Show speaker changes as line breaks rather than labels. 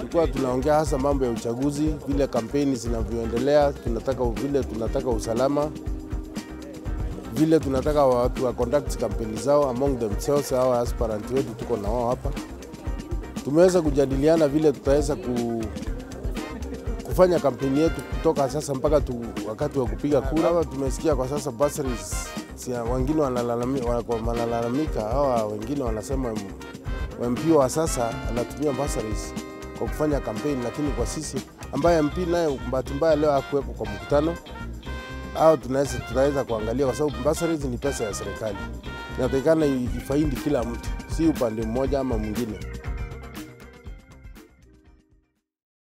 tulikuwa tunaongea hasa mambo ya uchaguzi, vile kampeni zinavyoendelea, tunataka vile tunataka usalama, vile tunataka watu wa conduct kampeni zao among themselves. Hawa aspirant wetu tuko na wao hapa, tumeweza kujadiliana vile tutaweza ku, kufanya kampeni yetu kutoka sasa mpaka tu, wakati wa kupiga kura. Hawa tumesikia kwa sasa bursaries, si wengine wanalalamika, wanalalamika, hawa wengine wanasema MP wa sasa anatumia bursaries kwa kufanya kampeni, lakini kwa sisi ambaye MP naye bahati mbaya leo hakuwepo kwa mkutano au tunaweza tunaweza kuangalia kwa sababu bursaries ni pesa ya serikali, inatakikana ifaidi kila mtu, si upande mmoja ama mwingine.